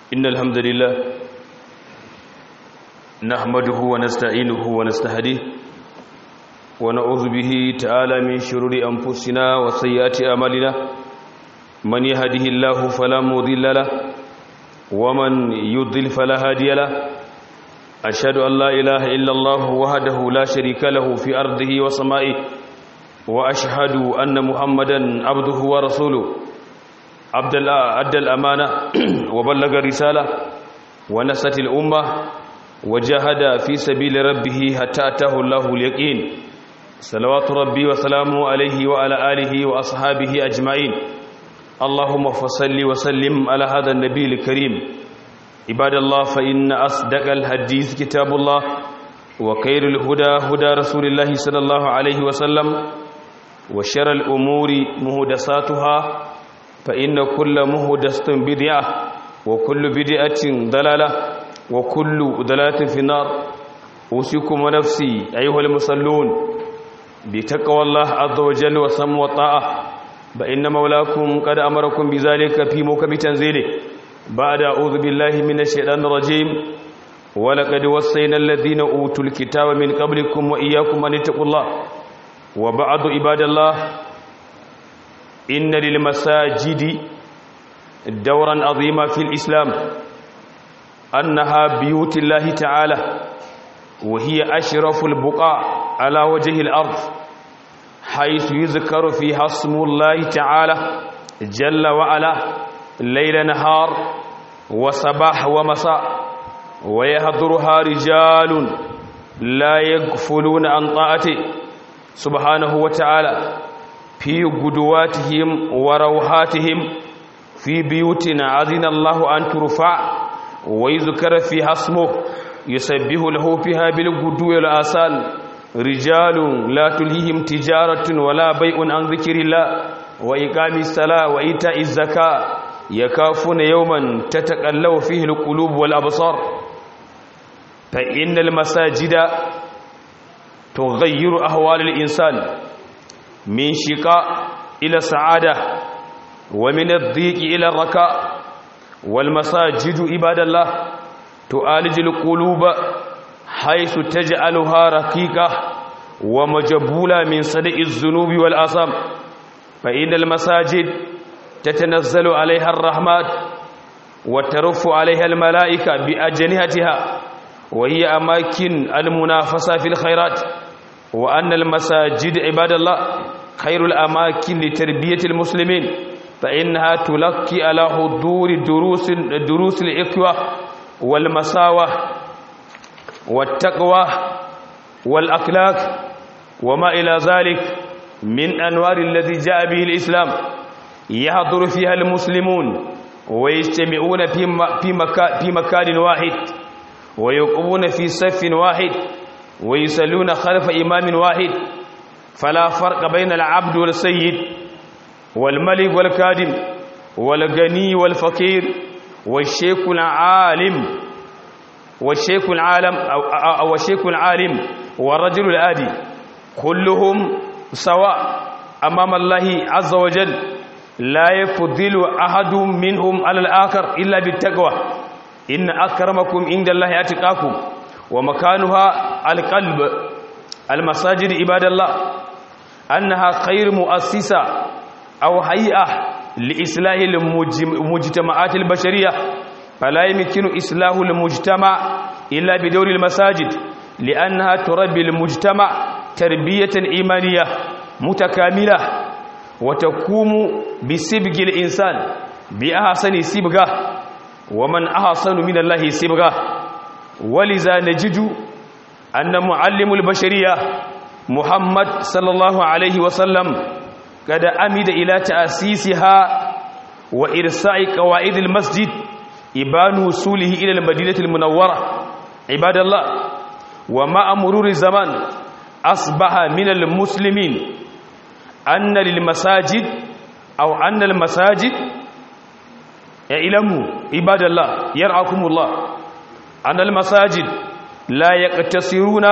إن الحمد لله نحمده ونستعينه ونستهديه ونعوذ به تعالى من شرور أنفسنا وسيئات أعمالنا من يهده الله فلا مضل له ومن يضل فلا هادي له أشهد أن لا إله إلا الله وحده لا شريك له في أرضه وسمائه وأشهد أن محمدا عبده ورسوله عبد أدى الأمانة وبلغ الرسالة ونست الأمة وجاهد في سبيل ربه حتى أتاه الله اليقين صلوات ربي وسلامه عليه وعلى آله وأصحابه أجمعين اللهم فصل وسلم على هذا النبي الكريم عباد الله فإن أصدق الحديث كتاب الله وخير الهدى هدى رسول الله صلى الله عليه وسلم وشر الأمور مهدساتها فإن كل مهدسة بدعة وكل بدعة ضلالة وكل ضلالة في النار أوصيكم ونفسي أيها المصلون بتقوى الله عز وجل وسم وطاعة فإن مولاكم قد أمركم بذلك في موكب تنزيله بعد أعوذ بالله من الشيطان الرجيم ولقد وصينا الذين أوتوا الكتاب من قبلكم وإياكم أن اتقوا الله وبعض عباد الله إن للمساجد دورا عظيما في الإسلام أنها بيوت الله تعالى وهي أشرف البقاع على وجه الأرض حيث يذكر فيها اسم الله تعالى جل وعلا ليل نهار وصباح ومساء ويهضرها رجال لا يغفلون عن طاعته سبحانه وتعالى في قدواتهم وروحاتهم في بيوت عزن الله أن ترفع ويذكر فيها اسمه يسبه له فيها بالقدو والآسال رجال لا تلهيهم تجارة ولا بيع عن ذكر الله وإقام الصلاة وإيتاء الزكاة يكافون يوما تتقلب فيه القلوب والأبصار فإن المساجد تغير أهوال الإنسان من شقاء إلى سعادة ومن الضيق إلى الركاء والمساجد عباد الله تعالج القلوب حيث تجعلها رقيقة ومجبولة من صدق الذنوب والآثام فإن المساجد تتنزل عليها الرحمات وترف عليها الملائكة بأجنهتها وهي أماكن المنافسة في الخيرات وأن المساجد عباد الله خير الأماكن لتربية المسلمين فإنها تلقي على حضور دروس دروس الإخوة والمساوة والتقوى والأخلاق وما إلى ذلك من أنوار الذي جاء به الإسلام يحضر فيها المسلمون ويجتمعون في في مكان في مكان واحد ويقومون في صف واحد ويصلون خلف إمام واحد فلا فرق بين العبد والسيد والملك والكادم والغني والفقير والشيخ العالم والشيخ العالم أو, أو الشيخ العالم والرجل الآدي كلهم سواء أمام الله عز وجل لا يفضل أحد منهم على الآخر إلا بالتقوى إن أكرمكم عند الله أتقاكم ومكانها القلب المساجد عباد الله أنها خير مؤسسة أو هيئة لإصلاح المجتمعات البشرية فلا يمكن إصلاح المجتمع إلا بدور المساجد لأنها تربي المجتمع تربية إيمانية متكاملة وتقوم بسبق الإنسان بأحسن سبقة ومن أحسن من الله سبقة ولذا نجد أن معلم البشرية محمد صلى الله عليه وسلم قد أمد إلى تأسيسها وإرساء قواعد المسجد إبان وصوله إلى المدينة المنورة عباد الله ومع مرور الزمان أصبح من المسلمين أن للمساجد أو أن المساجد اعلموا عباد الله يرعاكم الله أن المساجد لا يقتصرون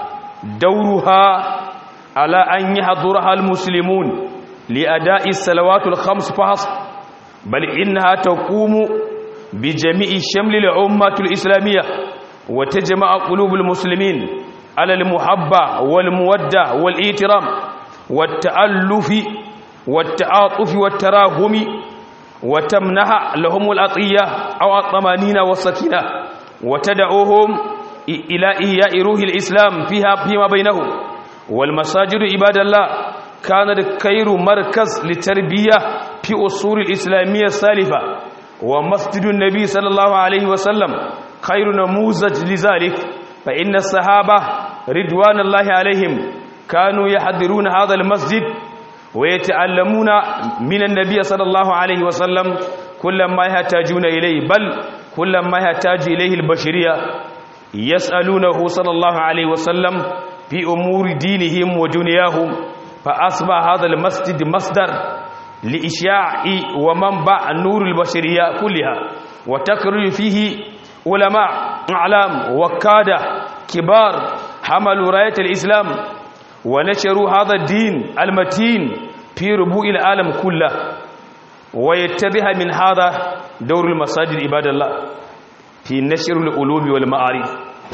دورها على أن يحضرها المسلمون لأداء الصلوات الخمس فحسب بل إنها تقوم بجميع شمل الأمة الإسلامية وتجمع قلوب المسلمين على المحبة والمودة والإيترام والتألف والتعاطف والتراهم وتمنح لهم العطية أو الطمانينة والسكينة وتدعوهم إلى إحياء روح الإسلام فيها فيما بينهم والمساجد عباد الله كانت خير مركز للتربية في أصول الإسلامية السالفة ومسجد النبي صلى الله عليه وسلم خير نموذج لذلك فإن الصحابة رضوان الله عليهم كانوا يحضرون هذا المسجد ويتعلمون من النبي صلى الله عليه وسلم كل ما يحتاجون إليه بل كل ما يحتاج إليه البشرية يسألونه صلى الله عليه وسلم في أمور دينهم ودنياهم فأصبح هذا المسجد مصدر لإشاع ومنبع نور البشرية كلها وتخرج فيه علماء أعلام وكادة كبار حملوا راية الإسلام ونشروا هذا الدين المتين في ربوع العالم كله ويتبه من هذا دور المساجد عباد الله في نشر العلوم والمعارف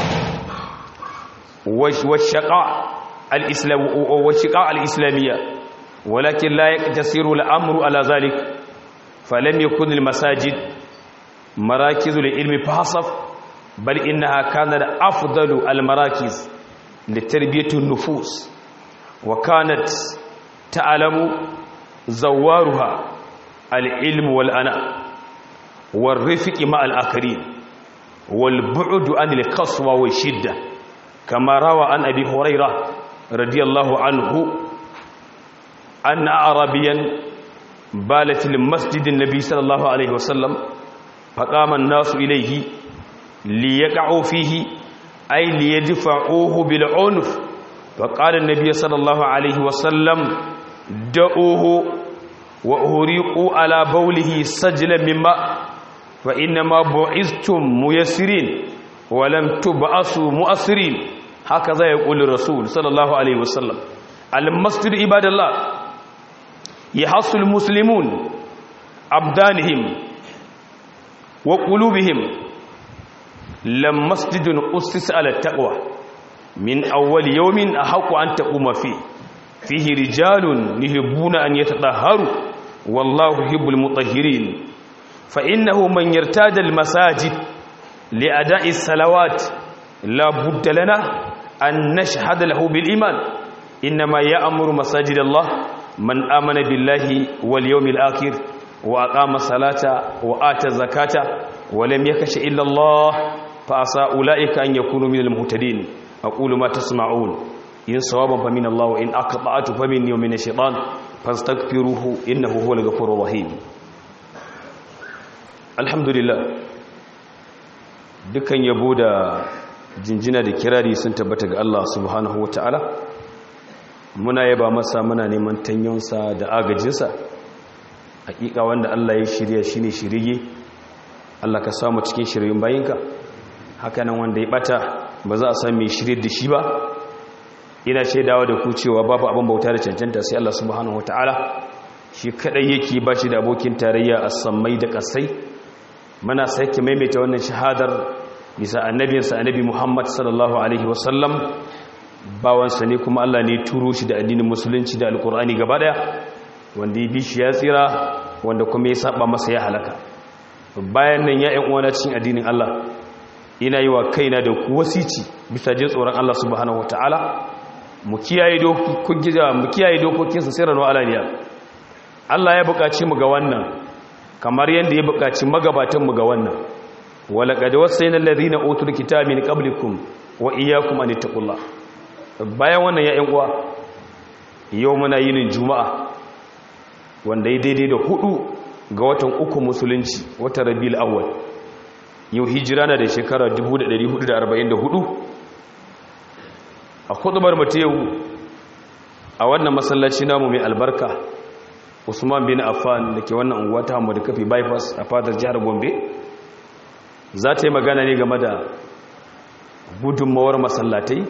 والشقاء الإسلام والشقاء الإسلامية ولكن لا يقتصر الأمر على ذلك فلم يكن المساجد مراكز للعلم فحسب بل إنها كانت أفضل المراكز لتربية النفوس وكانت تعلم زوارها العلم والأناء والرفق مع الآخرين والبعد عن القسوة والشدة كما روى عن أبي هريرة رضي الله عنه أن أعرابيا بالت المسجد النبي صلى الله عليه وسلم فقام الناس إليه ليقعوا فيه أي ليدفعوه بالعنف فقال النبي صلى الله عليه وسلم دعوه وأهريقوا على بوله سجلا من ماء فإنما بعثتم ميسرين ولم تبعثوا مؤثرين هكذا يقول الرسول صلى الله عليه وسلم المسجد عباد الله يحص المسلمون أبدانهم وقلوبهم لم مسجد أسس على التقوى من أول يوم أحق أن تقوم فيه فيه رجال يحبون أن يتطهروا والله يحب المطهرين فإنه من يرتاد المساجد لأداء الصلوات لا بد لنا أن نشهد له بالإيمان إنما يأمر مساجد الله من آمن بالله واليوم الآخر وأقام الصلاة وآتى الزكاة ولم يكش إلا الله فأسى أولئك أن يكونوا من المهتدين أقول ما تسمعون إن صوابا فمن الله وإن أقطعت فمني ومن الشيطان فاستغفروه إنه هو الغفور الرحيم الحمد لله dukkan yabo da jinjina da kirari sun tabbata ga Allah subhanahu wataala muna yaba masa muna neman tanyonsa da agajinsa hakika wanda Allah ya shirya shine shirye Allah ka samu cikin shiryen bayinka hakanan wanda ya bata ba za a san mai shirye da shi ba ina shaidawa da ku cewa babu abin bauta da cancanta sai Allah subhanahu wataala shi kadai yake ba shi da abokin tarayya a sammai da kasai muna sake maimaita wannan shahadar bisa annabinsa annabi Muhammad sallallahu alaihi wasallam bawansa ne kuma Allah ne turo shi da addinin musulunci da alkur'ani gaba daya wanda ya bi shi ya tsira wanda kuma ya saba masa ya halaka bayan nan ya ƴan uwana cikin addinin Allah ina yi wa kaina da ku wasici bisa jin tsoron Allah subhanahu wataala mu kiyaye dokokin mu kiyaye dokokin sa sirran wa alaniya Allah ya buƙaci mu ga wannan kamar yadda ya buƙaci magabatan mu ga wannan walaqad wasayna alladhina utul kitaba min qablikum wa iyyakum an taqullah bayan wannan ya uwa yau muna yinin juma'a wanda ya daidai da hudu ga watan uku musulunci watan rabiul awwal yau hijira na da shekara 1444 a kudubar mata yau a wannan masallaci namu mai albarka usman bin affan da ke wannan unguwa ta hamadu kafi bypass a fadar jihar gombe za ta yi magana ne game da gudunmawar masallatai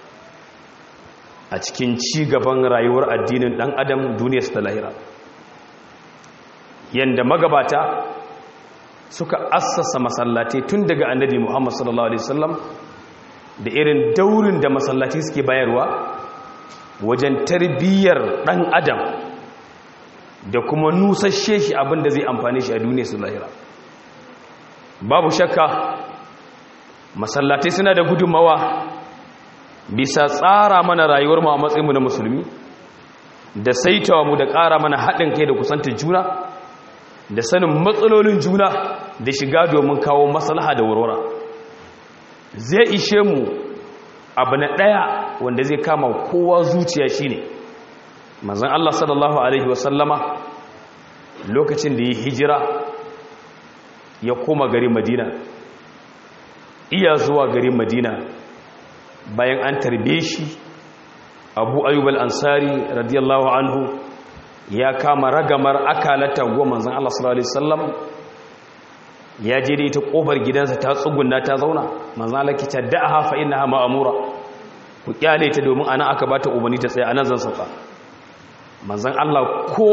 a cikin ci gaban rayuwar addinin dan adam duniyarsa ta lahira yadda magabata suka assasa masallatai tun daga annabi Muhammad sallallahu alaihi wasallam da irin daurin da masallatai suke bayarwa wajen tarbiyyar dan adam da kuma nusashe shi abin da zai amfane shi a duniya su lahira babu shakka masallatai suna da gudunmawa bisa tsara mana rayuwar mu a matsayinmu na musulmi da saitawa mu da ƙara mana haɗin kai da kusantar juna da sanin matsalolin juna da shiga domin kawo maslaha da warwara zai ishe mu abu na ɗaya wanda zai kama kowa zuciya shine manzon Allah sallallahu alaihi wasallama lokacin da ya hijira ya koma garin Madina iya zuwa garin Madina bayan an tarbe shi Abu Ayyub al-Ansari radiyallahu anhu ya kama ragamar akalata goma manzon Allah sallallahu alaihi wasallam ya je da ita kofar gidansa ta tsugunna ta zauna manzon Allah ki taddaha fa innaha ma'mura ku kyale ta domin ana aka bata umarni ta tsaya anan zan sauka manzon Allah ko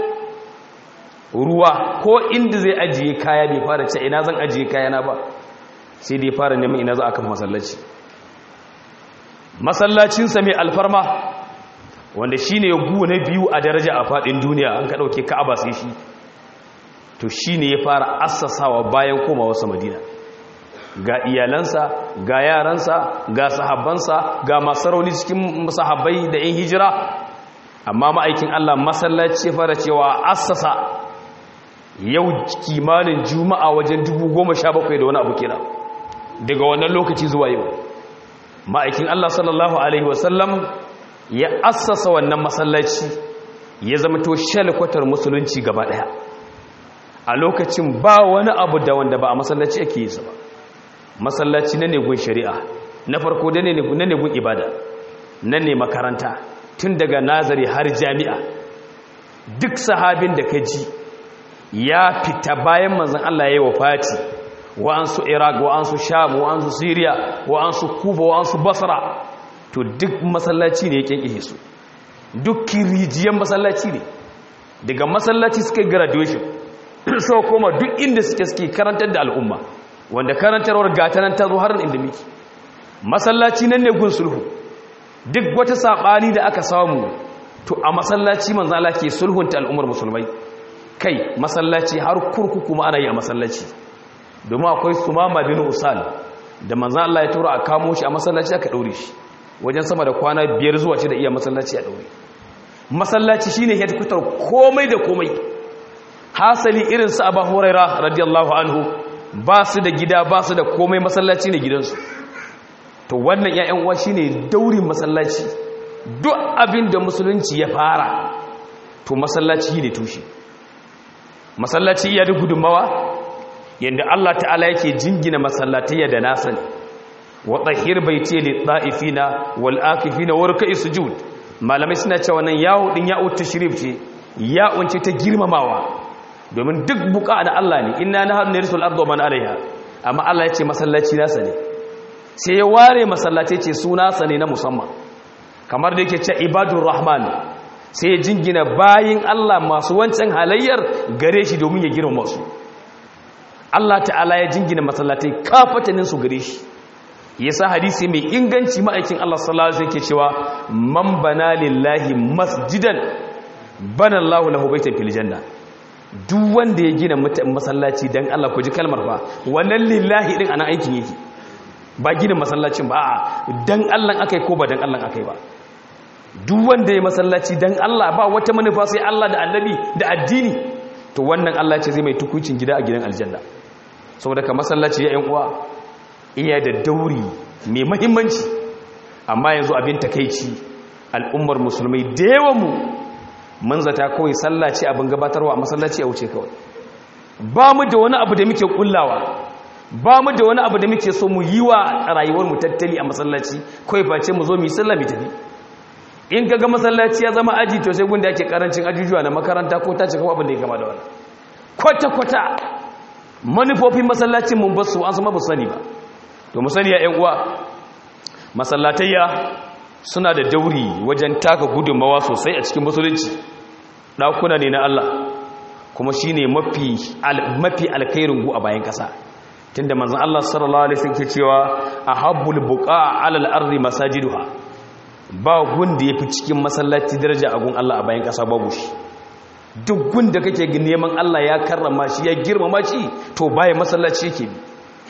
ruwa ko inda zai ajiye kaya bai fara ce ina zan ajiye kaya na ba sai dai fara neman ina za a kan masallaci masallacinsa mai alfarma wanda shi ne gu na biyu a daraja a faɗin duniya an ka ɗauke ka'aba sai shi to shi ne ya fara assasawa bayan koma wasu madina ga iyalansa ga yaransa ga sahabbansa ga masarauni cikin sahabbai da 'yan hijira amma ma'aikin allah masallaci ya fara cewa assasa yau kimanin juma'a wajen dubu goma sha bakwai da wani abu kira daga wannan lokaci zuwa yau ma'aikin Allah sallallahu Alaihi wasallam ya assasa wannan masallaci ya zama to shalkwatar musulunci gaba daya a lokacin ba wani abu da wanda ba a masallaci ake yi ba masallaci na negun shari'a na farko da na negun ibada na ne makaranta tun daga nazari har jami'a duk sahabin da ka ji ya fita bayan manzan Allah ya yi wa fati wa'ansu iraq wa'ansu sham wa'ansu syria wa'ansu kuba wa'ansu basra to duk masallaci ne ya kyankyashe su duk kirijiyan masallaci ne daga masallaci suka graduation so koma duk inda suke suke karantar da al'umma wanda karantarwar gatanan ta zo har inda miki masallaci nan ne gun sulhu duk wata saɓani da aka samu to a masallaci manzala ke sulhunta al'ummar musulmai kai masallaci har kurkuku ma ana yi a masallaci domin akwai sumama bin usal da manzan Allah ya tura a kamo shi a masallaci aka ɗaure shi wajen sama da kwana biyar zuwa shi da iya masallaci a ɗaure masallaci shine headquarter komai da komai hasali irin su abu huraira radiyallahu anhu ba su da gida ba su da komai masallaci ne gidansu to wannan ya'yan uwa shine daurin masallaci duk abin da musulunci ya fara to masallaci ne tushe masallaci iya da gudunmawa yadda Allah ta'ala yake jingina masallatayya da nasa ne wa tahir baiti li ta'ifina wal akifina wa ruk'i sujud malamai suna cewa nan yawo din ya'u tashrif ce ya'un ce ta girmamawa domin duk buka da Allah ne inna nahnu narisul ardu man alaiha amma Allah ya ce masallaci nasa ne sai ya ware masallaci ce suna sa ne na musamman kamar da yake ce ibadur rahman sai ya jingina bayin Allah masu wancan halayyar gare shi domin ya girma su Allah ta'ala ya jingina masallatai kafatanin su gare shi yasa hadisi mai inganci ma'aikin Allah sallallahu alaihi wasallam cewa man bana lillahi masjidan bana Allahu lahu baitan fil janna duk wanda ya gina masallaci dan Allah ku ji kalmar fa wannan lillahi din anan aikin yake ba gina masallacin ba a'a dan Allah akai ko ba dan Allah akai ba duk wanda ya masallaci dan Allah ba wata manufa sai Allah da annabi da addini to wannan Allah ce zai mai tukucin gida a gidan aljanna saboda ka masallaci ya yan uwa iya da dauri mai muhimmanci amma yanzu abin takeici al'ummar musulmai da yawan mu mun zata kawai sallah ce abin gabatarwa a masallaci a wuce kawai ba mu da wani abu da muke kullawa ba mu da wani abu da muke so mu yi wa rayuwar mu tattali a masallaci kawai face mu zo mu yi sallah mu tafi in kaga masallaci ya zama aji to sai gunda yake karancin ajujuwa na makaranta ko ta cika abin da ya kama da wani kwata kwata manufofin masallacin mun basu an sama ba sani ba to mu sani ya ƴan uwa masallatayya suna da dauri wajen taka gudunmawa sosai a cikin musulunci ɗakuna ne na Allah kuma shine mafi mafi alkhairin gu a bayan kasa tunda manzon Allah sallallahu alaihi wasallam ke cewa ahabbul buqa alal ardi masajiduha ba gun da yafi cikin masallaci daraja a gun Allah a bayan kasa babu shi duk gun da kake neman Allah ya karrama shi ya girmama shi to baya masallaci yake bi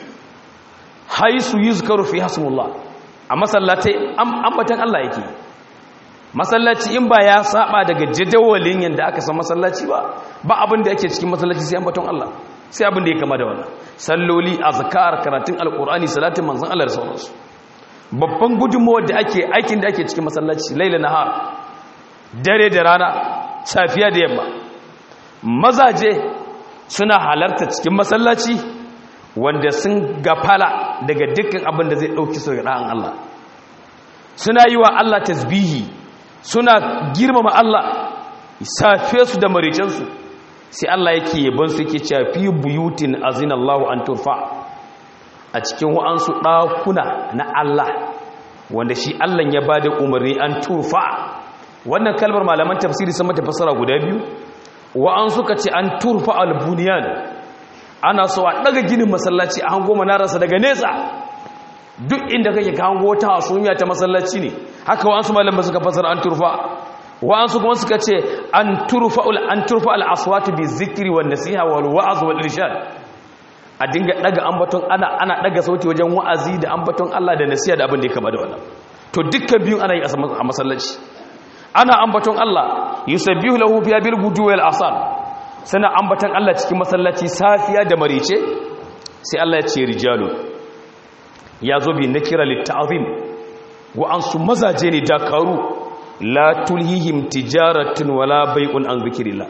haisu yuzkaru fi hasmullah a masallatai ambatan Allah yake masallaci in ba ya saba daga jadawalin yanda aka san masallaci ba ba abin da yake cikin masallaci sai ambaton Allah sai abin da ya kama da wannan salloli azkar karatun alqur'ani salatin manzon Allah da sauransu babban gudunmawar da ake aikin da ake cikin masallaci laila nahar dare da rana safiya da yamma mazaje suna halarta cikin masallaci wanda sun gafala daga dukkan abin da zai ɗauki su ra'an Allah suna yi wa Allah tasbihi suna girmama Allah safe su da maricensu sai Allah yake yaban su yake cewa fi buyutin azinallahu an turfa a cikin wa'ansu ɗakuna na Allah wanda shi Allah ya ba da umarni an turfa wannan kalmar malaman tafsiri sun mata fassara guda biyu wa'an suka ce an turfa albuniyan ana so a daga ginin masallaci a hango manararsa daga nesa duk inda kake ka hango ta hasumiya ta masallaci ne haka wa'an su malaman suka fassara an turfa wa'an su kuma suka ce an turfa an turfa al-aswatu bi zikri wan nasiha wal wa'z wal irshad a dinga daga ambaton ana ana daga sauti wajen wa'azi da ambaton Allah da nasiha da abin da ya kama da wannan to dukkan biyun ana yi a masallaci ana ambaton Allah yusabbihu lahu fi bil gudu wal asal sana ambaton Allah cikin masallaci safiya da marice sai Allah ya ce rijalu ya zo bi nakira lit ta'zim wa an su mazaje ne dakaru la tulhihim tijaratun wala bai'un an zikrillah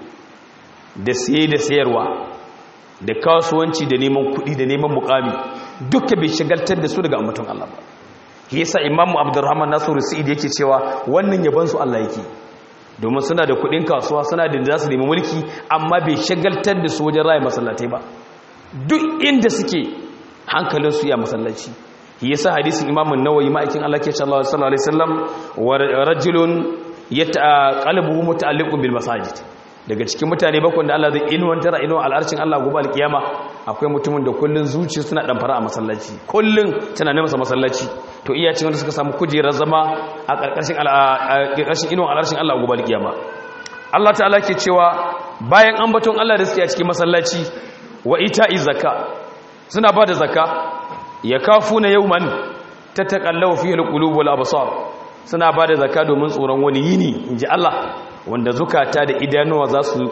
da saye da sayarwa da kasuwanci da neman kuɗi da neman mukami duka bai shagaltar da su daga ambaton Allah ba yasa imamu abdurrahman nasiru sa'id yake cewa wannan yaban su Allah yake domin suna da kudin kasuwa suna da za su nemi mulki amma bai shagaltar da su wajen raya masallatai ba duk inda suke hankalin su ya masallaci yasa hadisin imamu nawawi ma'aikin Allah ke sallallahu alaihi wasallam wa rajulun yataqalbu muta'alliqun bil masajid daga cikin mutane bakwai da Allah zai inuwantar a inuwa al'arshin Allah gobe alkiyama akwai mutumin da kullun zuciya suna damfara a masallaci kullun tunanin masa masallaci to iya cin wanda suka samu kujerar zama a ƙarƙashin ƙarƙashin inuwa al'arshin Allah gobe alkiyama Allah ta'ala ke cewa bayan ambaton Allah da suke a cikin masallaci wa ita'i zakka suna ba da zakka ya kafuna yawman tataqallaw fihi alqulub wal absar suna ba da zakka domin tsoron wani yini inji Allah wanda zukata da idanuwa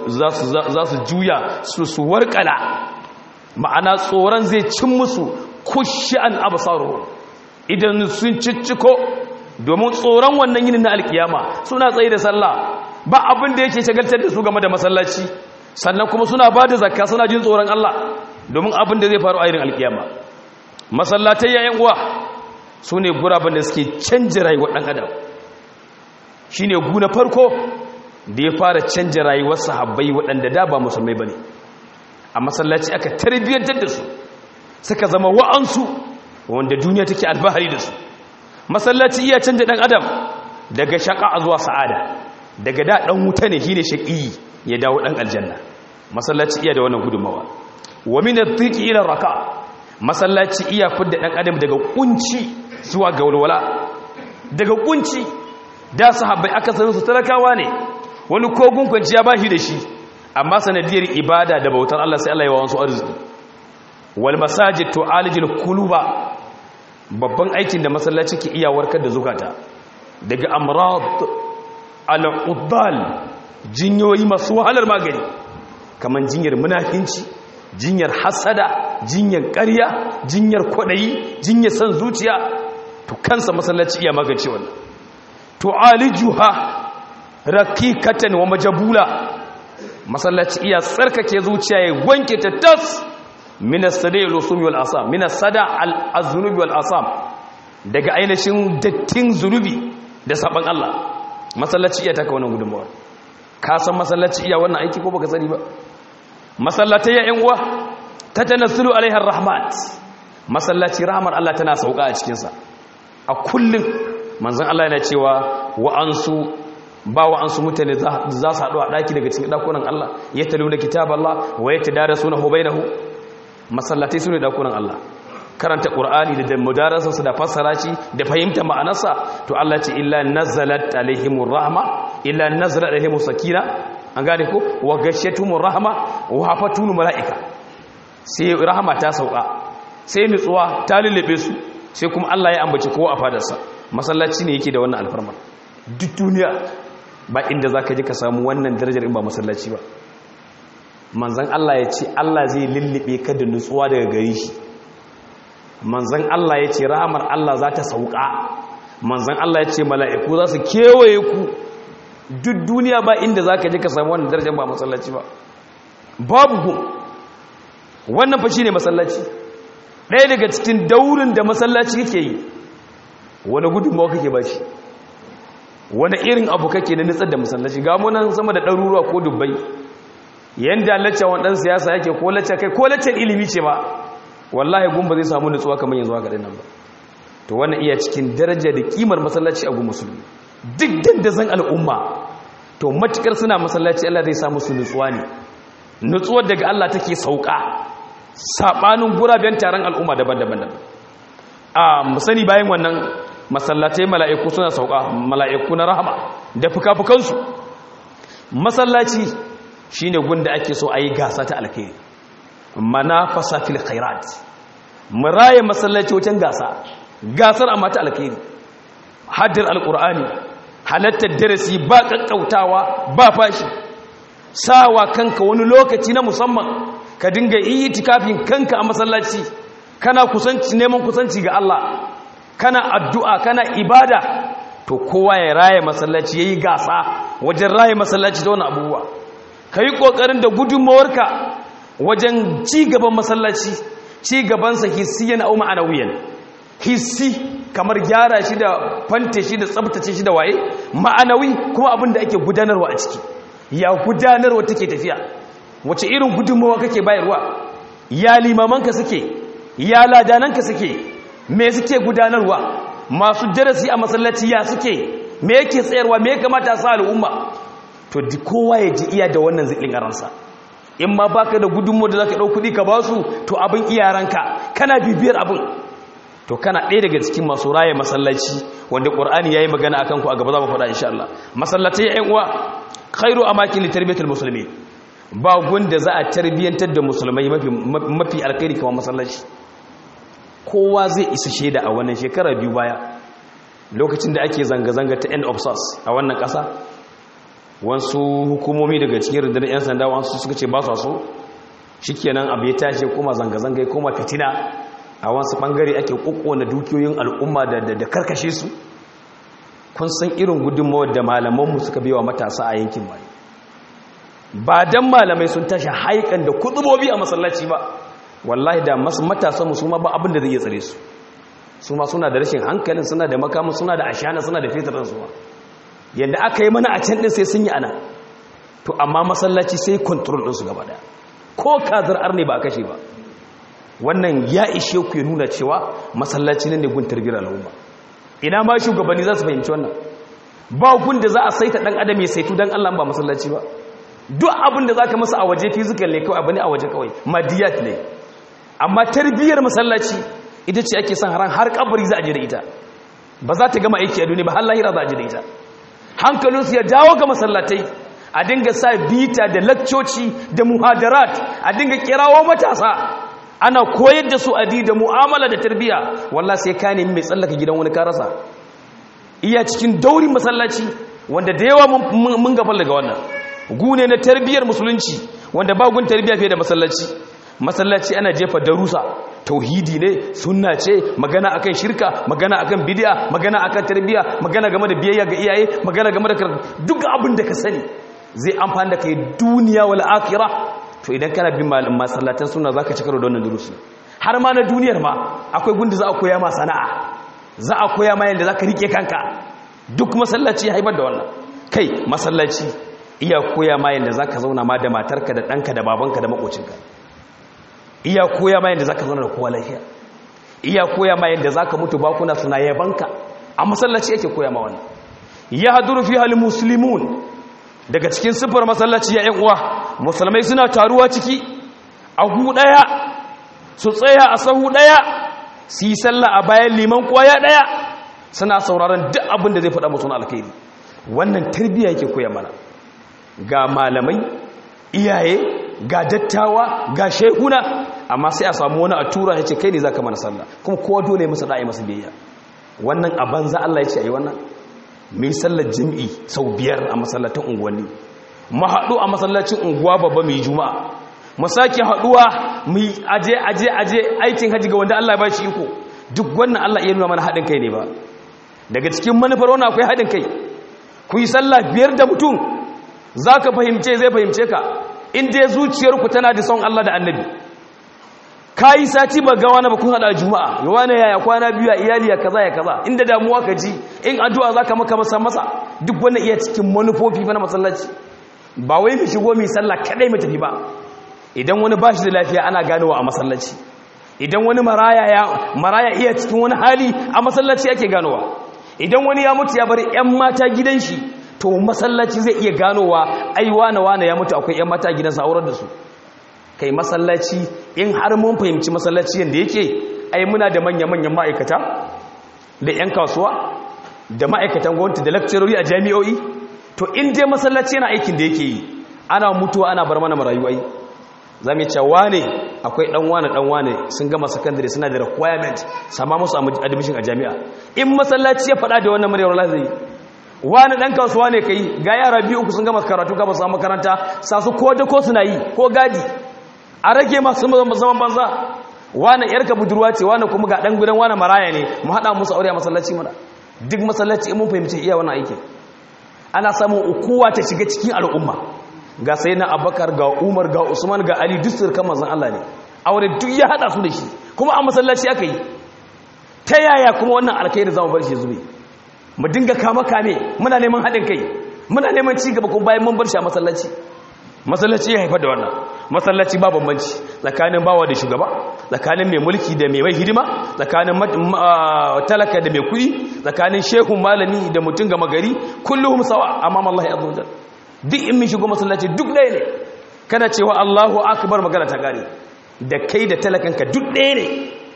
za su juya su su warkala ma'ana tsoron zai cin musu kushi'an absaru idan sun cicciko domin tsoron wannan yinin na alkiyama suna tsaye da sallah ba abin da yake shagaltar da su game da masallaci sannan kuma suna ba da zakka suna jin tsoron Allah domin abin da zai faru a irin alkiyama masallatai yayin uwa su ne guraben da suke canja rayuwar ɗan adam shi ne guna farko da ya fara canja rayuwar sahabbai waɗanda da ba musulmai ba ne a masallaci aka tarbiyyantar da su suka zama wa'ansu wanda duniya take alfahari da su masallaci iya canja ɗan adam daga shaƙa zuwa sa'ada daga da ɗan wuta ne shi ne shaƙi ya dawo ɗan aljanna masallaci iya da wannan gudunmawa wa min adh-dhiqi ila raka masallaci iya fidda ɗan adam daga kunci zuwa ga walwala daga kunci da sahabbai aka sanin su talakawa ne wani kogun kwanciya ba shi da shi amma sanadiyar ibada da bautar Allah sai Allah ya wawansu arziki wal masajid to alijil kuluba babban aikin da masallaci ke iya warkar da zukata daga amrad al-uddal jinyoyi masu wahalar magani kaman jinyar munafinci jinyar hasada jinyar ƙarya jinyar kwaɗayi jinyar san zuciya to kansa masallaci iya magance wannan to alijuha rakikatan wa majabula masallaci iya tsarkake zuciya ya wanke ta tas minas sada al-usumi wal asam minas sada al-azunubi wal asam daga ainihin dattin zunubi da saban Allah masallaci iya taka wannan gudunmawa ka san masallaci iya wannan aiki ko baka sani ba masallatai ya yan uwa tatanassalu alaiha rahmat masallaci rahmar Allah tana sauka a cikin sa a kullum manzon Allah yana cewa wa'ansu ba wa an su mutane za su haɗu a ɗaki daga cikin ɗakunan Allah ya talu da kitab Allah wa ya tada suna hu bainahu masallatai su ne ɗakunan Allah karanta ƙur'ani da mudarasarsa da fassara shi da fahimta ma'anarsa to Allah ce illa nazalat alaihimur rahma illa nazalat alaihimus sakina an gane ko wa gashatumur rahma wa hafatul malaika sai rahama ta sauka sai nutsuwa ta lullube su sai kuma Allah ya ambaci kowa a fadarsa masallaci ne yake da wannan alfarma duk duniya ba inda zaka je ka samu wannan darajar in ba masallaci ba manzon Allah ya ce Allah zai lullube ka da nutsuwa daga gare shi manzan Allah ya ce rahamar Allah za ta sauka manzan Allah ya ce mala'iku za su kewaye ku duk duniya ba inda za ka je ka samu wannan darajar ba masallaci ba babu ku wannan fashi ne masallaci ɗaya daga cikin daurin da masallaci kake yi wani gudunmawa kake ba shi wani irin abu kake na nitsar da masallaci ga munan sama da ɗaruruwa ko dubbai yanda lacca wani ɗan siyasa yake ko lacca kai ko laccan ilimi ce ba wallahi gumba zai samu nutsuwa kamar yanzu haka dinnan ba to wannan iya cikin daraja da kimar masallaci a gun musulmi duk dandazon al'umma to matukar suna masallaci Allah zai samu su nutsuwa ne nutsuwar daga Allah take sauka sabanin guraben taron al'umma daban-daban a musani bayan wannan masallatai mala'iku suna sauka mala'iku na rahama da fuka-fukansu masallaci shine gunda ake so a yi gasa ta alkhairi manafasa fil khairat muraye masallaci wajen gasa gasar amma ta alkhairi haddar alqur'ani halattar darasi ba kakkautawa ba fashi sawa kanka wani lokaci na musamman ka dinga itikafin kanka a masallaci kana kusanci neman kusanci ga Allah kana addu'a kana ibada to kowa ya raye masallaci yayi gasa wajen raye masallaci da wani abubuwa kai kokarin da gudunmawarka wajen ci gaban masallaci ci gabansa hissiyan au ma'anawiyan hissi kamar gyara shi da fante shi da tsabtace shi da waye ma'anawi kuma abin da ake gudanarwa a ciki ya gudanarwa take tafiya wace irin gudunmawa kake bayarwa ya limamanka suke ya ladananka suke me suke gudanarwa masu darasi a masallaci ya suke me yake tsayarwa me ya kamata a sa al'umma to kowa ya ji iya da wannan zikin ransa in ma baka da gudunmu da zaka dau kudi ka basu to abin iyaranka kana bibiyar abin to kana ɗaya daga cikin masu raye masallaci wanda qur'ani yayi magana akan ku a gaba za mu faɗa insha Allah masallatai ƴan uwa khairu amakin li tarbiyatil muslimin ba gunda za a tarbiyantar da musulmai mafi mafi alkhairi kamar masallaci kowa zai isa shaida a wannan shekara biyu baya lokacin da ake zanga-zanga ta end of sars a wannan ƙasa wasu hukumomi daga cikin rundunar 'yan sanda wasu suka ce ba su so shikenan abu ya tashi kuma zanga-zanga ya koma fitina a wasu bangare ake na dukiyoyin al'umma da karkashe su kun san irin gudunmawar da malamanmu suka biya wa matasa a yankin mai ba don malamai sun tashi haikan da kudubobi a masallaci ba wallahi da matasanmu su ma ba abin da zai iya tsare su su ma suna da rashin hankalin suna da makamun suna da ashana suna da fetur su ma yadda aka yi mana a can ɗin sai sun yi ana to amma masallaci sai kontrol ɗinsu gaba ɗaya ko kazar arne ba a kashe ba wannan ya ishe ku ya nuna cewa masallaci ne gun tarbiyyar al'umma ina ma shugabanni za su fahimci wannan ba gun da za a saita ɗan adam ya saitu don allah ba masallaci ba duk abin da za ka masa a waje fizikal ne kawai abu ne a waje kawai madiyat ne amma tarbiyyar masallaci ita ce ake son haran har kabari za a je da ita ba za ta gama aiki a duniya ba har lahira za a je da ita hankalinsu ya dawo ga masallatai a dinga sa bita da lakcoci da muhadarat a dinga kirawo matasa ana koyar da su adi da mu'amala da tarbiyya wallah sai ka nemi mai tsallaka gidan wani karasa iya cikin daurin masallaci wanda da yawa mun gafal daga wannan gune na tarbiyyar musulunci wanda bagun tarbiyya fiye da masallaci masallaci ana jefa darusa tauhidi ne sunna ce magana akan shirka magana akan bid'a magana akan tarbiyya magana game da biyayya ga iyaye magana game da duk abin da ka sani zai amfani da kai duniya wal akhirah to idan kana bin malamin masallatan sunna zaka ci karo da wannan darusi har ma na duniyar ma akwai gunda za a koya ma sana'a za a koya ma yanda zaka rike kanka duk masallaci ya haifar da wannan kai masallaci iya koya ma yanda zaka zauna ma da matarka da danka da babanka da makocinka iya koya ma yadda za ka zauna da kowa lafiya iya koya ma yadda za ka mutu bakuna suna yabanka a masallaci yake koya ma wani yahduru fiha almuslimun daga cikin sifar masallaci ya ƴan uwa musulmai suna taruwa ciki a hu daya su tsaya a sahu daya su yi sallah a bayan liman kwaya daya suna sauraron duk abin da zai faɗa musu na alkhairi wannan tarbiyya yake koya mana ga malamai iyaye ga dattawa ga shehuna amma sai a samu wani a tura ya ce kai ne za ka mana sallah kuma kowa dole ya masa da'i masa biyayya wannan a banza Allah ya ce a yi wannan mai sallar jami'i sau biyar a masallatan unguwanni mu haɗu a masallacin unguwa babba mai juma'a mu sake haɗuwa mu aje aje aje aikin haji ga wanda Allah ya ba shi iko duk wannan Allah iya nuna mana haɗin kai ne ba daga cikin manufar wannan akwai haɗin kai ku yi sallah biyar da mutum za ka fahimce zai fahimce ka inda zuciyarku tana da son Allah da annabi ka yi sati ba ga wani ba kun haɗa juma'a ya wani yaya kwana biyu a iyali ya kaza ya kaza inda damuwa ka ji in addu'a za ka maka masa masa duk wannan iya cikin manufofi na masallaci ba wai mu shigo mai sallah kadai mu tafi ba idan wani ba shi da lafiya ana ganowa a masallaci idan wani maraya ya maraya iya cikin wani hali a masallaci ake ganowa idan wani ya mutu ya bar 'yan mata gidan shi to masallaci zai iya ganowa ai wane wane ya mutu akwai 'yan mata gidansa aurar da su kai masallaci in har mun fahimci masallaci yadda yake ai muna da manya-manyan ma'aikata da 'yan kasuwa da ma'aikatan gwamnati da lakcarori a jami'o'i to in dai masallaci yana aikin da yake yi ana mutuwa ana bar mana marayu ai za mu ce wane akwai dan wane dan wane sun gama secondary suna da requirement sama musu admission a jami'a in masallaci ya faɗa da wannan muryar Allah zai wani dan kasuwa ne kai ga yara biyu uku sun gama karatu ka ba su makaranta sa su ko da ko suna yi ko gadi a rage masu zaman banza wani yarka budurwa ce wani kuma ga dan gudan wani maraya ne mu hada musu aure a masallaci mana duk masallaci in mun fahimci iya wannan aiki ana samun ukuwa ta shiga cikin al'umma ga sai na abakar ga umar ga usman ga ali duk sirkan manzon Allah ne aure duk ya hada su da shi kuma a masallaci aka yi ta yaya kuma wannan alkhairi zamu bar shi zube mu dinga kama kame muna neman haɗin kai muna neman ci gaba kuma bayan mun bar shi a masallaci masallaci ya haifar da wannan masallaci ba bambanci tsakanin bawa da shugaba tsakanin mai mulki da mai mai hidima tsakanin talaka da mai kuɗi tsakanin shehun malami da mutum gama gari kullum sawa amma Allah ya azza duk in min shigo masallaci duk ɗaya ne kana cewa Allahu akbar magana ta gare da kai da talakanka duk ɗaya ne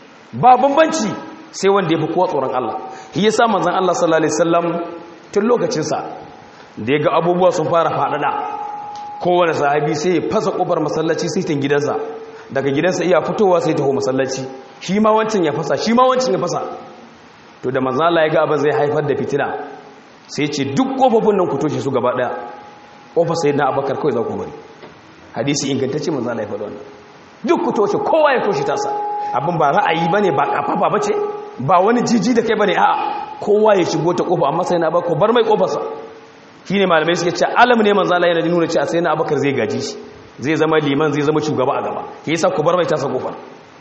ba bambanci sai wanda ya fi kowa tsoron Allah shi yasa manzon Allah sallallahu alaihi wasallam tun lokacin sa da yaga abubuwa sun fara fadada kowane sahabi sai ya fasa kofar masallaci sai tin gidansa daga gidansa iya fitowa sai taho masallaci shi ma wancan ya fasa shi ma wancan ya fasa to da manzon Allah ya ga abin zai haifar da fitina sai ce duk kofofin nan ku toshe su gaba daya kofar sayyidina Abubakar kai za ku bari hadisi ingantacce manzon Allah ya faɗa wannan duk ku toshe kowa ya toshe tasa abin ba ra'ayi bane ba kafafa bace ba wani jiji da kai bane a'a kowa ya shigo ta kofa amma sai na bako bar mai kofarsa shine malamai suke cewa alam ne manzo Allah yana nuna cewa sai na Abubakar zai gaji shi zai zama liman zai zama shugaba a gaba yasa ku bar mai tasa kofar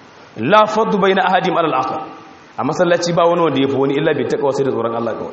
la faddu baina ahadim alal akhar a masallaci ba wani wanda yafi wani illa bai taka sai da tsoron Allah kawai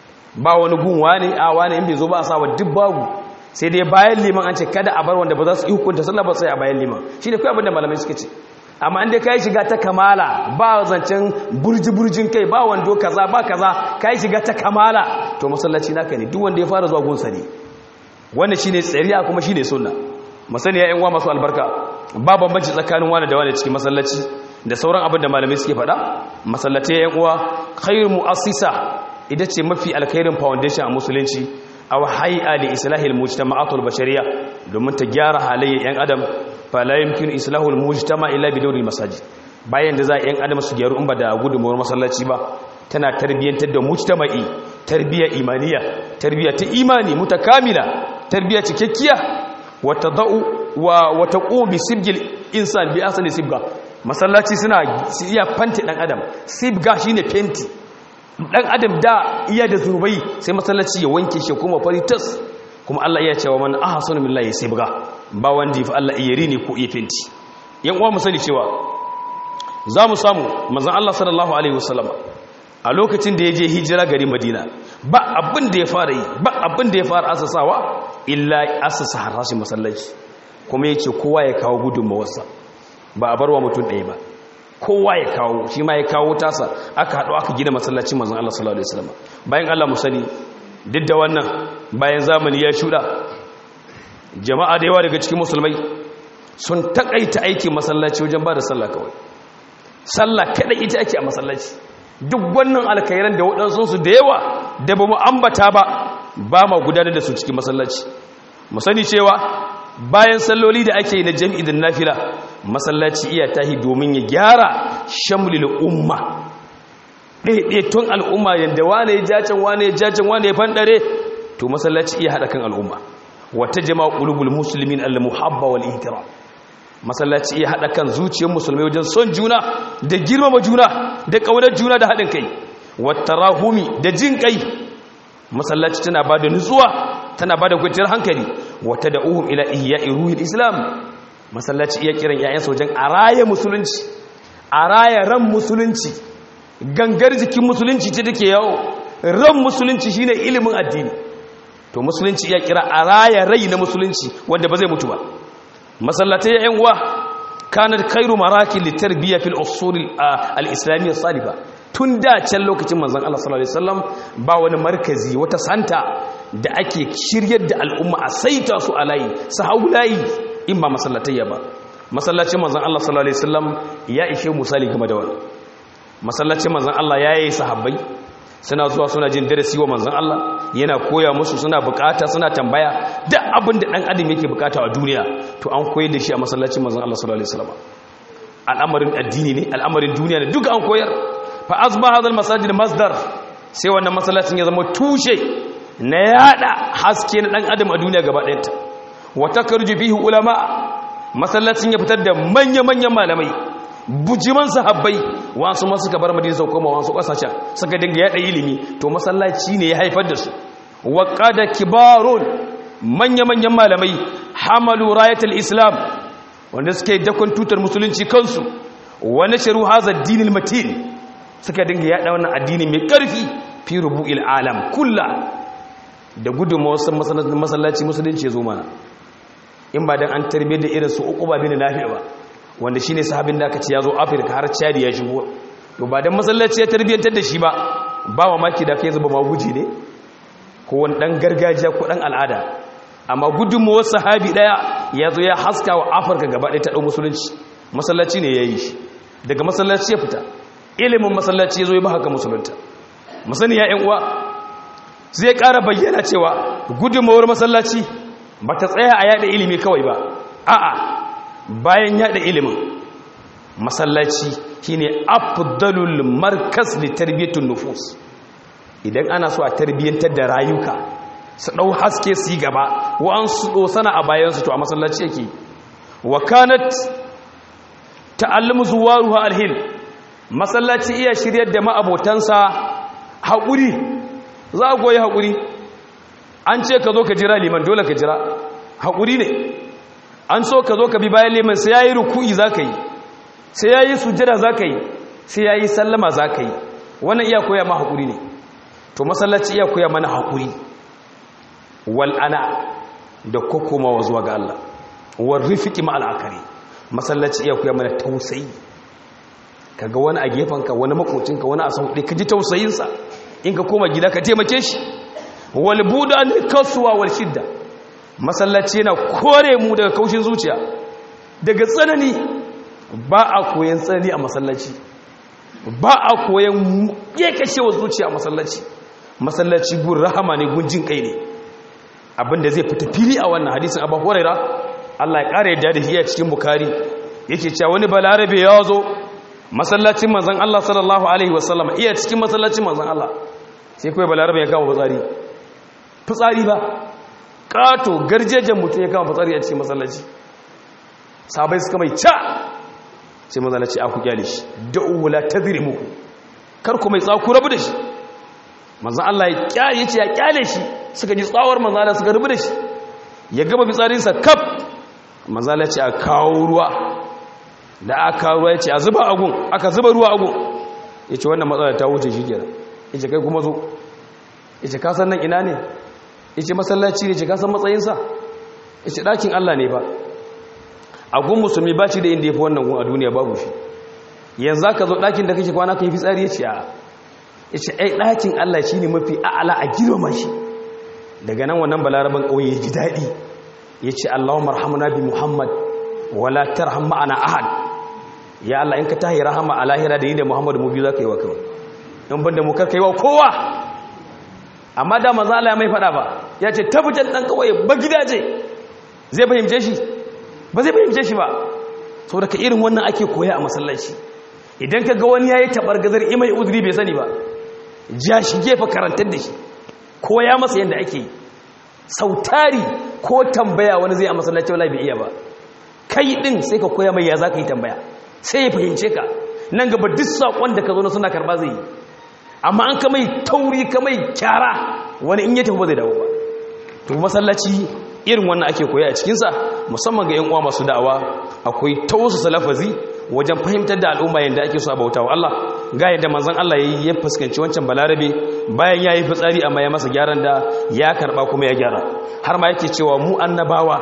ba wani gun wani a wani in bai zo ba a sawa duk babu sai dai bayan liman an ce kada a bar wanda ba za su yi hukunta sallah ba sai a bayan liman shine kai abin da malamai suke ce amma inda ka yi shiga ta kamala ba zancen burji-burjin kai ba wando kaza ba kaza ka yi shiga ta kamala to masallaci naka ne duk wanda ya fara zuwa gunsa ne wanda shi ne tsariya kuma shi ne sunna masani ya wa masu albarka ba bambanci tsakanin wani da wani cikin masallaci da sauran abin da malamai suke faɗa masallaci ya uwa khairu mu'assisa ita ce mafi alkhairin foundation a musulunci aw hay'a li islahil mujtama'atul bashariyya domin ta gyara halayyar yan adam fala yumkinu islahul mujtama illa bi dawril masajid bayan da za a yan adam su gyaru in ba da gudunmuwar masallaci ba tana tarbiyyantar da mujtama'i tarbiyya imaniya tarbiyya ta imani mutakamila tarbiyya cikakkiya wa tadau wa wa taqu bi sibgil insan bi asli sibga masallaci suna iya fante dan adam sibga shine fenti dan adam da iya da zurbai sai masallaci ya wanke shi kuma fari tas kuma Allah iya cewa man ahsanu billahi sibga ba wanda fa Allah iya rini ko iya fenti yan uwa mu sani cewa za mu samu manzon Allah sallallahu alaihi wasallam a lokacin da ya je hijira garin Madina ba abin da ya fara yi ba abin da ya fara asasawa illa asasa harashin masallaci kuma yace kowa ya kawo gudunmawarsa ba a barwa mutum ɗaya ba kowa ya kawo shi ma ya kawo tasa aka haɗu aka gina masallacin manzon Allah sallallahu alaihi wasallam bayan Allah mu sani duk da wannan bayan zamani ya shuɗa jama'a da yawa daga cikin musulmai sun takaita aikin masallaci wajen ba da sallah kawai sallah kaɗai ita ake a masallaci duk wannan alkairan da waɗansu da yawa da ba mu ambata ba ba ma gudanar da su cikin masallaci mu sani cewa bayan salloli da ake yi na jami'i da nafila masallaci iya tahi domin ya gyara shamlil umma ɗaiɗaitun al'umma yadda wane ya jacen wane ya jacen wane ya fanɗare to masallaci iya haɗa kan al'umma wata jama'a ƙulubul musulmin al-muhabba wal ihtiram masallaci iya haɗa kan zuciyar musulmai wajen son juna da girmama juna da ƙaunar juna da haɗin kai wata rahumi da jin kai masallaci tana ba da nutsuwa tana ba da kwanciyar hankali wata da uhum ila ihya'i ruhil islam masallaci iya kiran yayansa wajen a raya musulunci a raya ran musulunci gangar jikin musulunci ce take yawo ran musulunci shine ilimin addini to musulunci iya kira a raya rai na musulunci wanda ba zai mutu ba masallatai ya uwa kanar khairu maraki litarbiya fil usul al-islamiyya saliba tun da can lokacin manzon Allah sallallahu alaihi wasallam ba wani markazi wata santa da ake shiryar da al'umma a saita su a layi su hau layi in ba masallatayya ba masallacin manzon Allah sallallahu alaihi wasallam ya ishe misali game da wannan masallacin manzon Allah ya yi sahabbai suna zuwa suna jin darasi wa manzon Allah yana koya musu suna bukata suna tambaya duk abin da dan adam yake bukata a duniya to an koyar da shi a masallacin manzon Allah sallallahu alaihi wasallam al'amarin addini ne al'amarin duniya ne duka an koyar fa asba hadal masajid masdar sai wannan masallacin ya zama tushe na yada haske na dan adam a duniya gaba ɗayanta wa takarju fihi ulama masallacin ya fitar da manya-manyan malamai bujiman sahabbai wasu ma suka bar madina sau koma wasu kasashen suka dinga yada ilimi to masallaci ne ya haifar da su wa qada kibarun manya-manyan malamai hamalu rayatul islam wanda suke dakon tutar musulunci kansu wa nasharu hadha ad-din matin suka dinga yada wannan addini mai karfi fi rubu'il alam kullu da gudunmawar masallaci musulunci ya zo mana in ba dan an tarbiyyar da irin su uku ba bin nafi ba wanda shine sahabin da aka ce ya zo afirka har chadi ya shigo to ba dan masallaci ya tarbiyyantar da shi ba ba mamaki da kai zuba maguji ne ko wani dan gargajiya ko dan al'ada amma gudunmuwar sahabi daya ya zo ya haska wa afirka gaba ɗaya ta ɗau musulunci masallaci ne ya yi shi daga masallaci ya fita ilimin masallaci ya zo ya ba haka musulunta musani ya yan uwa zai ƙara bayyana cewa gudunmuwar masallaci ba ta tsaya a yada ilimi kawai ba a'a bayan yada ilimin masallaci shine afdalul markas li tarbiyatun nufus idan ana so a tarbiyyantar da rayuka su dau haske su yi gaba wa'an su dosana a bayan su to a masallaci yake wa kanat ta'allumu zuwaruha alhil masallaci iya shiryar da ma'abotansa haƙuri za a goyi haƙuri an ce ka zo ka jira liman dole ka jira haƙuri ne an so ka zo ka bi bayan liman sai ya yi ruku'i za ka yi sai ya yi sujjada za ka yi sai ya yi sallama za ka yi wannan iya koya ma haƙuri ne to masallaci iya koya mana haƙuri wal'ana da kokomawa zuwa ga Allah war rifiki ma al'akari masallaci iya koya mana tausayi kaga wani a gefenka wani makocinka wani a sauɗe ka ji tausayinsa in ka koma gida ka taimake shi wal buda ne kasuwa wal shidda masallaci yana kore mu daga kaushin zuciya daga tsanani ba a koyan tsanani a masallaci ba a koyan kekashewa zuciya a masallaci masallaci gun rahama ne gun jin kai ne abinda zai fita fili a wannan hadisin abu huraira Allah ya kare yadda da shi a cikin bukari yake cewa wani balarabe ya zo masallacin manzon Allah sallallahu alaihi wasallam iya cikin masallacin manzon Allah sai kawai balarabe ya kama fitsari fitsari ba kato garjejen mutum ya kama fitsari a cikin masallaci sabai suka mai ca sai masallaci aku kyale shi da'u la tadrimuku kar ku mai tsaku rabu da shi manzon Allah ya kyale ce ya kyale shi suka ji tsawar manzon Allah suka rubu da shi ya gama fitsarinsa kaf manzon Allah ya ce a kawo ruwa da aka ruwa ya ce a zuba agun aka zuba ruwa agun ya ce wannan matsala ta wuce shi kenan ya ce kai kuma zo ya ce kasan nan ina ne ya ce masallaci ne ce kasan matsayinsa ya ce ɗakin Allah ne ba agun musulmi ba ci da inda ya fi wannan gun a duniya babu shi yanzu ka zo ɗakin da kake kwana ka yi fitsari ya ce a ya ce ai ɗakin Allah shi ne mafi a'ala a girma shi daga nan wannan balaraban ƙauye ya ji daɗi ya ce allahumma rahamuna bi muhammad wala tarham ma'ana ahad ya Allah in ka tahi rahama a lahira da yi da muhammadu mu biyu za ka yi wa kawai in banda mu karka yi wa kowa amma da maza Allah ya mai faɗa ba ya ce tabbatar ɗan kawai ba gidaje zai fahimce shi ba zai fahimce shi ba sau da ka irin wannan ake koya a masallaci idan ka ga wani ya yi taɓar gazar imai uzuri bai sani ba ja shi gefa karantar da shi koya masa yadda ake yi sautari ko tambaya wani zai a masallaci wala bai iya ba kai ɗin sai ka koya mai ya za ka yi tambaya sai ya fahimce ka nan gaba duk saƙon da ka zo na suna karɓa zai yi amma an ka mai tauri ka mai kyara wani in ya tafi ba zai dawo ba to masallaci irin wannan ake koya a cikinsa musamman ga 'yan uwa masu da'awa akwai tausu salafazi wajen fahimtar da al'umma yadda ake so a bauta wa Allah ga yadda manzon Allah yayi ya fuskanci wancan balarabe bayan yayi fitsari amma ya masa gyaran da ya karba kuma ya gyara har ma yake cewa mu annabawa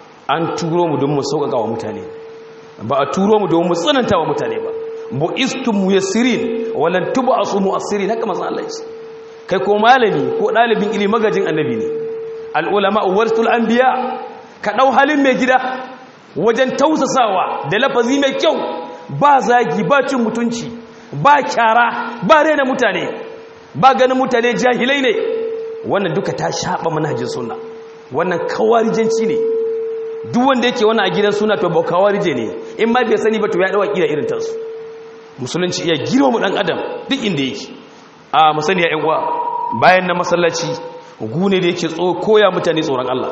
an turo mu don mu sauƙaƙa wa mutane ba a turo mu don mu tsananta wa mutane ba bu istum muyassirin walan tub'asu mu'assirin haka manzon Allah ya kai ko malami ko dalibin ilimi magajin annabi ne al'ulama waratul anbiya ka ɗau halin mai gida wajen tausasawa da lafazi mai kyau ba zagi ba cin mutunci ba kyara ba rena mutane ba ganin mutane jahilai ne wannan duka ta shaɓa manhajin suna wannan kawarijanci ne duk wanda yake wani a gidan suna to ba kawarije ne in ma bai sani ba to ya ɗawa ƙira irin tansu musulunci iya girma mu ɗan adam duk inda yake a musani ya uwa bayan na masallaci gune da yake koya mutane tsoron Allah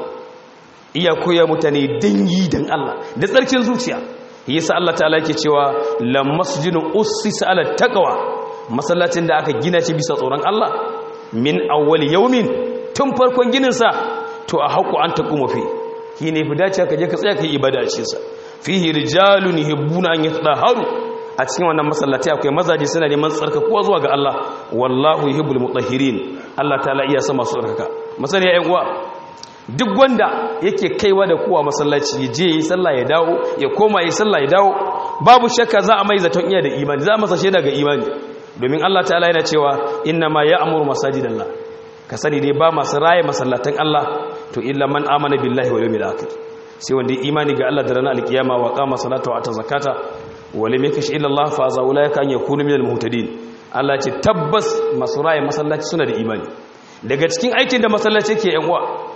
iya koya mutane dangi dan Allah da tsarkin zuciya yasa Allah ta'ala yake cewa la masjidun ussisa ala taqwa masallacin da aka gina shi bisa tsoron Allah min awwal yawmin tun farkon ginin sa to a haku an taquma fi shine fi dace ka je ka tsaya kai ibada a cikin sa fihi rijalun yuhibbuna an yatahharu a cikin wannan masallaci akwai mazaje suna neman tsarkakuwa zuwa ga Allah wallahu yuhibbul mutahhirin Allah ta'ala iya sama su tsarkaka masani ya uwa duk wanda yake kaiwa da kowa masallaci ya je yi sallah ya dawo ya koma yi sallah ya dawo babu shakka za a mai zaton iya da imani za a masa shaida ga imani domin Allah ta'ala yana cewa inna ma ya'muru masajidallah ka sani dai ba masu raye masallatan Allah to illa man amana billahi wal yawmil akhir sai wanda imani ga Allah da ranar alkiyama wa qama salata wa ata zakata wa lam yakish illa Allah fa za ulaika an yakunu minal muhtadin Allah ce tabbas masu raye masallaci suna da imani daga cikin aikin da masallaci ke yan uwa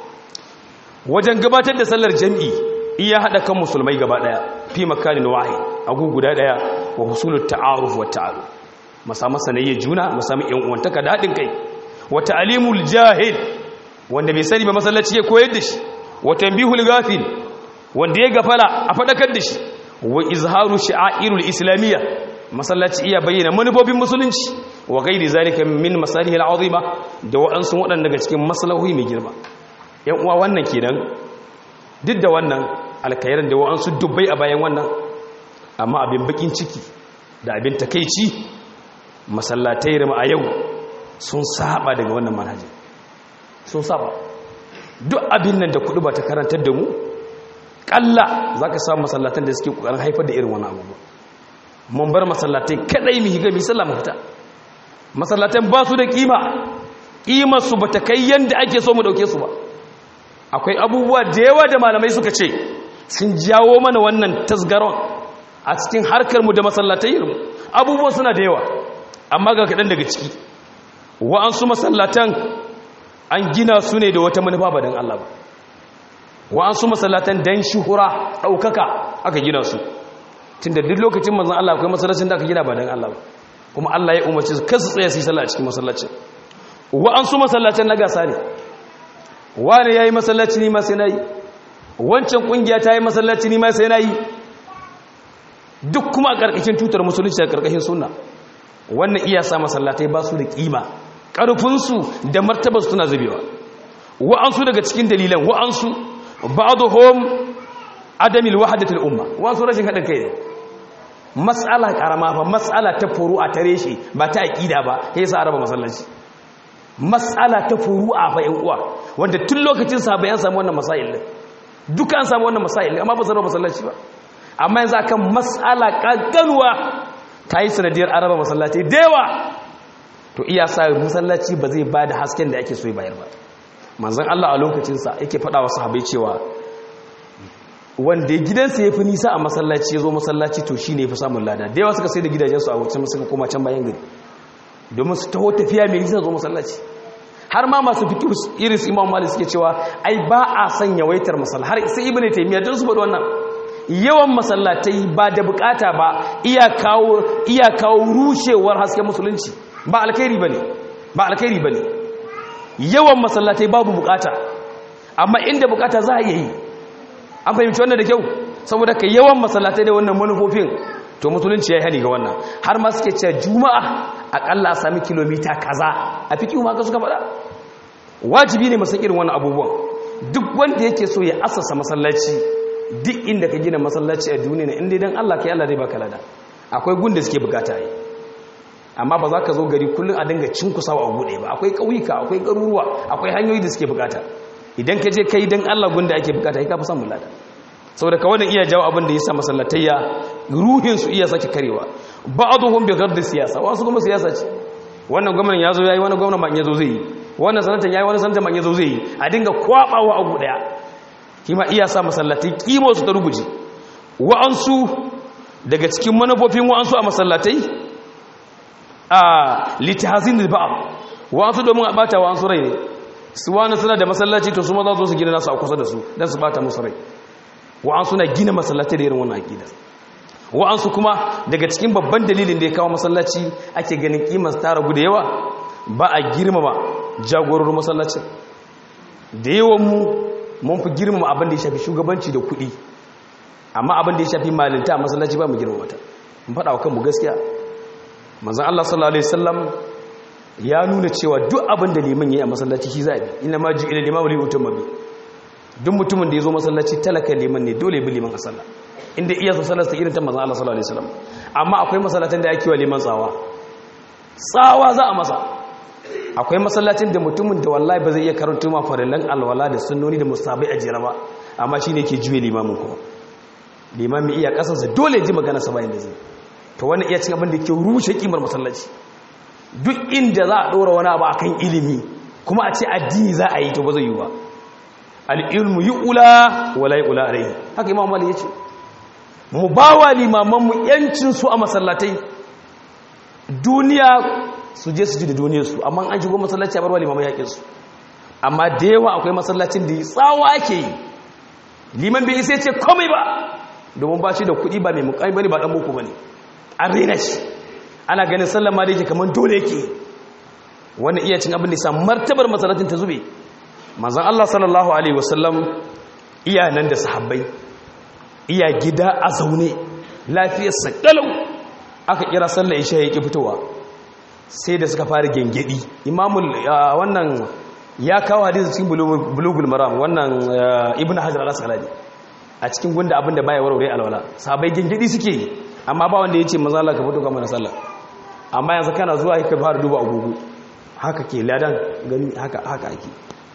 wajen gabatar da sallar jami'i iya hada kan musulmai gaba daya fi makanin wahid agu guda daya wa husulut ta'aruf wa ta'aruf masama sanayya juna masama yan uwantaka da hadin kai wa ta'limul jahil wanda bai sani ba masallaci ya koyar da shi wa tanbihul ghafil wanda ya gafala a fadakar da shi wa izharu sha'airul islamiyya masallaci iya bayyana manufofin musulunci wa gairi zalika min masalihil azima da waɗansu waɗanda daga cikin maslahohi mai girma yan uwa wannan kenan duk da wannan alkairan da waɗansu dubbai a bayan wannan amma abin bakin ciki da abin takeici masallatai rama a yau sun saba daga wannan manhajin sun saba duk abin nan da kudu ba ta karantar da mu kalla zaka samu masallatan da suke kokarin haifar da irin wannan abubuwa mun bar masallatai kadai mu higa mi sallah mu fita masallatan ba su da kima kimar su bata kai yanda ake so mu dauke su ba akwai abubuwa da yawa da malamai suka ce sun jawo mana wannan tasgaron a cikin harkar mu da masallatai mu abubuwa suna da yawa amma ga kadan daga ciki wa'ansu masallatan an gina su ne da wata manufa ba dan Allah ba wa'ansu masallatan dan shuhura daukaka aka gina su tunda duk lokacin manzon Allah akwai masallacin da aka gina ba dan Allah ba kuma Allah ya umarci su kasu tsaya su yi sallah a cikin masallacin wa'ansu masallacin na gasa ne wani yayi masallaci ni ma sai nayi wancan kungiya ta yi masallaci ni ma sai nayi duk kuma a karkashin tutar musulunci da karkashin sunna wannan iya sa masallatai ba su da kima karfin su da martabar su tana zubewa wa'ansu daga cikin dalilan wa'ansu ba'dhum adamil wahdatul umma wa'ansu rashin hadin kai ne matsala karama fa matsala ta furu'a ta reshe ba ta aqida ba sai sa araba masallaci matsala ta furu'a fa yan uwa wanda tun lokacin sahabbai an samu wannan masail din duka an samu wannan masail amma ba su raba masallaci ba amma yanzu akan matsala kankanuwa ta yi sanadiyar araba masallaci da yawa to iya sa masallaci ba zai bada hasken da ake so ya bayar ba manzon Allah a lokacin sa yake faɗa wa sahabbai cewa wanda gidansa ya fi nisa a masallaci ya zo masallaci to shine ya fi samun lada da yawa suka sai da gidajensu a wancan suka koma can bayan gari domin su taho tafiya mai nisa zo masallaci har ma masu fikir iris imam malik suke cewa ai ba a son yawaitar masalla har sai ibnu taymiya don su faɗi wannan yawan masallatai ba da bukata ba iya kawo iya kawo rushewar hasken musulunci ba alkhairi bane ba alkhairi bane yawan masallatai babu bukata amma inda bukata za a yi an fahimci wannan da kyau saboda ka yawan masallatai da wannan manufofin to musulunci ya yi hani ga wannan har ma suke cewa juma'a akalla a sami kilomita kaza a fiki ma ka suka faɗa wajibi ne masan irin wannan abubuwan duk wanda yake so ya asasa masallaci duk inda ka gina masallaci a duniya inda idan Allah kai Allah zai baka lada akwai gun da suke bukata yi amma ba za ka zo gari kullum a dinga cinkusawa a buɗe ba akwai ƙauyuka akwai garuruwa akwai hanyoyi da suke bukata idan ka je kai dan Allah gun da ake bukata kai ka fi samun lada saboda ka wannan iya jawo abin da ya sa masallatayya ruhinsu iya sake karewa ba'aduhum bi ghardi siyasa wasu kuma siyasa ce wannan gwamnatin yazo yayi wannan gwamnatin ban yazo zai yi wannan sanatan yayi wannan sanatan ban yazo zai yi a dinga kwabawa abu daya kima iya sa masallatai kimo su ta ruguje wa'ansu daga cikin manufofin wa'ansu a masallatai a litahazin ba'd wa'ansu domin a bata wa'ansu rai ne su wani suna da masallaci to su ma za su gina nasu a kusa da su dan su bata musu rai wa'ansu na gina masallatai da irin wannan aqida wa'ansu kuma daga cikin babban dalilin da ya kawo masallaci ake ganin kimar ta ragu da yawa ba a girmama jagororin masallacin da yawan mu mun fi girmama abin da ya shafi shugabanci da kuɗi amma abin da ya shafi malinta a masallaci ba mu girmama ta mun faɗa wa kanmu gaskiya manzon Allah sallallahu alaihi wasallam ya nuna cewa duk abin da liman yayi a masallaci shi zabi inna ma ju'ila limamu li utamma bi duk mutumin da ya zo masallaci talaka liman ne dole bi liman a sallah inda iya so sallar ta irin ta manzon Allah sallallahu alaihi wasallam amma akwai masallatan da yake wa liman tsawa tsawa za a masa akwai masallacin da mutumin da wallahi ba zai iya karanta ma farillan alwala da sunnoni da mustahabai a jira ba amma shine yake juye limamin kuma limamin iya kasansa dole ji magana sa bayan da zai to wani iya cin abin da ke rushe kimar masallaci duk inda za a dora wani abu akan ilimi kuma a ce addini za a yi to ba zai yi ba al'ilmu yi ula wala yi ula a rai haka imam mali ya ce mu ba wa limamanmu yancinsu a masallatai duniya su je su ji da duniyarsu amma an shigo masallaci a barwa limaman yakinsu amma da yawa akwai masallacin da tsawa ake yi liman bai isa ce komai ba domin ba shi da kuɗi ba mai mukami ba ne ba ɗan boko ba ne an rena shi ana ganin sallama da yake kamar dole yake wannan iya cin abin da sa martabar masallacin ta zube manzan Allah sallallahu Alaihi wasallam iya nan da sahabbai iya gida a zaune lafiyarsa ƙalau aka kira sallah isha ya ƙi fitowa sai da suka fara gengedi imamul wannan ya kawo hadisi cikin bulugul maram wannan ibn hajar al-asqalani a cikin gunda abinda baya warware alwala sahabbai gengedi suke yi amma ba wanda yace manzo Allah ka fito kamar sallah amma yanzu kana zuwa ka fara duba agogo haka ke ladan gani haka haka ake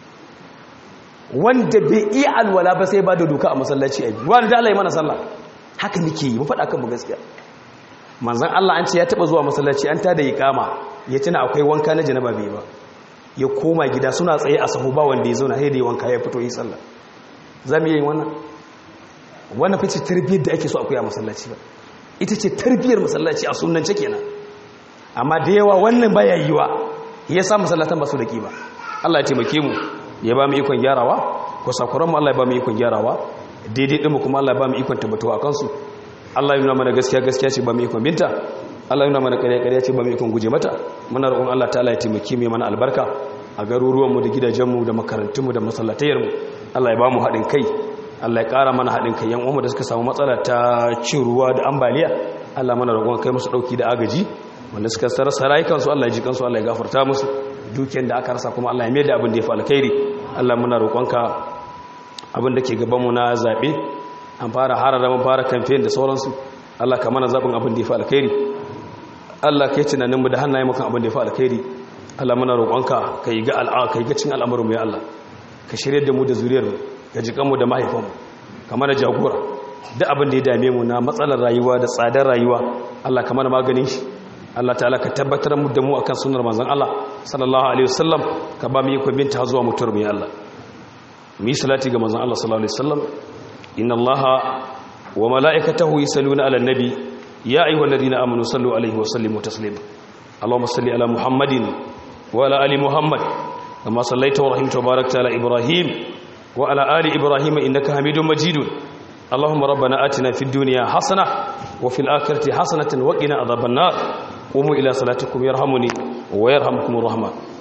wanda bai iya alwala ba sai ba da doka a masallaci a biyu wanda da Allah ya mana sallah haka nake yi mu faɗa kan mu gaskiya manzon Allah an ce ya taba zuwa masallaci an tada iqama ya tuna akwai wanka na janaba bai ba ya koma gida suna tsaye a sahu ba wanda ya zauna sai da ya wanka ya fito yi sallah zamu yi wannan wannan fice tarbiyyar da ake so akwai a masallaci ba ita ce tarbiyyar masallaci a sunnance kenan amma da yawa wannan baya yiwa yasa masallatan ba su da kima Allah ya taimake mu ya ba mu ikon gyarawa ko sakuran mu Allah ya ba mu ikon gyarawa daidai din mu kuma Allah ya ba mu ikon tabbatuwa kansu Allah ya nuna mana gaskiya gaskiya ce ba mu ikon binta Allah ya nuna mana ƙarya ƙarya ce ba mu ikon guje mata muna roƙon Allah ta'ala ya taimake mu mana albarka a garuruwan mu da gidajen mu da makarantun mu da masallatayar mu Allah ya ba mu haɗin kai Allah ya ƙara mana haɗin kai yan uwanmu da suka samu matsala ta cin ruwa da ambaliya Allah mana roƙon kai musu ɗauki da agaji wanda suka sarasa rayukansu Allah ya ji kansu Allah ya gafarta musu dukiyar da aka rasa kuma Allah ya mai da abin da ya fi alkhairi Allah muna roƙonka abin da ke gabanmu na zaɓe an fara harara mun fara kamfen da sauransu Allah ka mana zaɓin abin da ya fi alkhairi Allah ka yi tunaninmu da hannaye mukan abin da ya fi alkhairi Allah muna roƙonka ka yi ga al'a ka yi ga cin al'amuranmu ya Allah ka shirya da mu da zuriyarmu ka jikanmu da mahaifanmu ka mana jagora duk abin da ya dame mu na matsalar rayuwa da tsadar rayuwa Allah ka mana maganin shi Allah ta'ala ka tabbatar mu da mu akan sunnar manzon Allah sallallahu alaihi wasallam ka ba mu yi kwabinta zuwa mutuwar mu ya Allah mu yi salati ga manzon Allah sallallahu alaihi wasallam inna Allaha wa mala'ikatahu yusalluna 'alan nabi ya ayyuhalladhina amanu sallu alaihi wa sallimu taslima Allahumma salli ala Muhammadin wa ala ali Muhammad kama sallaita wa rahimta wa barakta ala Ibrahim wa ala ali Ibrahim innaka Hamidum Majidun اللهم ربنا آتنا في الدنيا حسنة وفي الآخرة حسنة وقنا عذاب النار قوموا إلى صلاتكم يرحمني ويرحمكم الرحمن